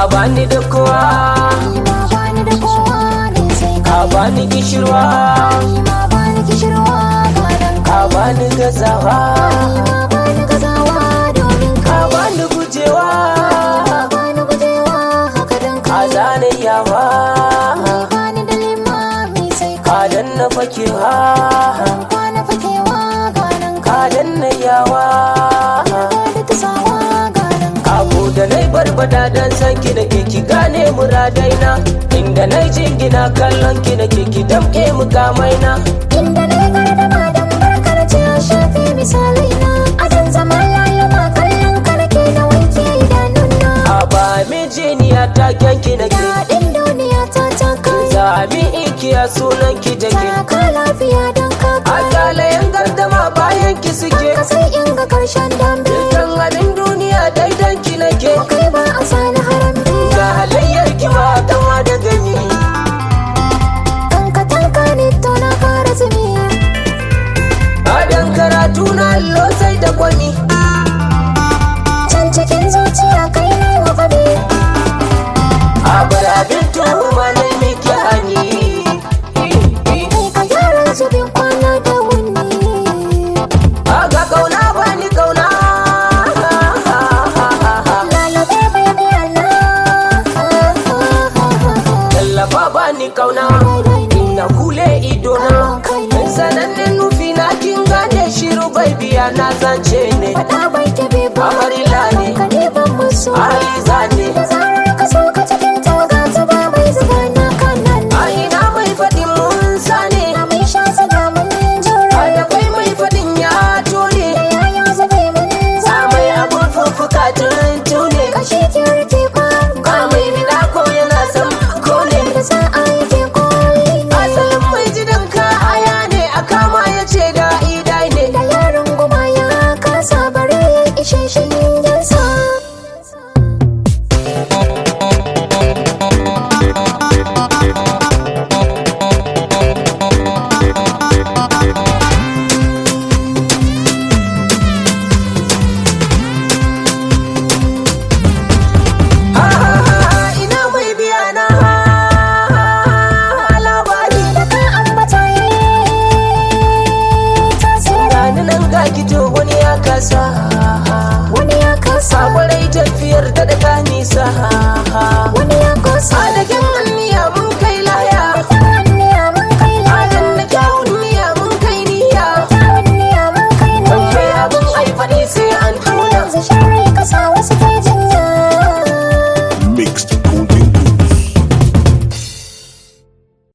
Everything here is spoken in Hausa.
bani da kowa ni ma bani da kowa ne sai ka kai bani gishirwa ni ma bani kishirwa gadan ka kai bani gazawa ni ma bani gazawa domin ka kai bani gujewa ni ma bani gujewa haka dan ka kai zane yawa bani da limami sai ka kai danna fakewa ban kwana fakewa gadan ka kai danna yawa da ta sawa gadan kai Abu da nai barbada dan san ki da ke ki gane muradaina inda nai jingina kallon ki da ke ki damke mukamaina inda na yi gardama don barkar ce ya shafi misalai na adan zaman layuma kallon karke na wanke idanuna a ba mijiniya ta kyanki na ke daɗin duniya ta ta kai Sami ikiya sunan ki da ke ka lafiya don ka a kai kalayen gardama bayan ki suke ka sai in ga karshen dambe Dukkan abin duniya daidan ki nake kai ba a sani harambe ga halayyar ki ba kama da gani kanka tanka ne to na kara zumi Adan karatu na allo sai da kwani can cikin zuciya kai ne wa faɗi a bar abin tuhuma na miki hani kai ka gyara zubin kwana da wuni Aga kauna bani kauna Lalabe baby Allah Tallafa bani kauna Ina kule idona Sanannen nufi na kin gane shiru bai biya na zance ne Faɗa bai tabe ba Amarila ne Ka ne ban musu Aliza ne Da zarar ka so ka cikin tawaga ta ba mai zuba na kanan A ina mai faɗin mun sane Na mai sha zaga mun A jura da kai mai faɗin ya tone Da yaya zube mun A zama mai abun fuffuka tuntune Kashe kirti ba Ka mai bida ko yana son kone Da za a yi ke koli Asalin mai jidan ka aya ne a kama ya ce da idai ne Da yaron goma ya kasa bare ishe shi yansa Ah, ina mai biya na labari Da ka ambata yi tasiri gani nan ga kito wani ya kasa Wani ya kasa sakwarai tafiyar da daga nisa wani ya kosa adagen anniya mun kai laya Tawanniya mun kai adan laya na kyawun niya mun kai niya Tawanniya mun kai ban kai laya abin aifani sai an tuna Yanzu shari kasa wasu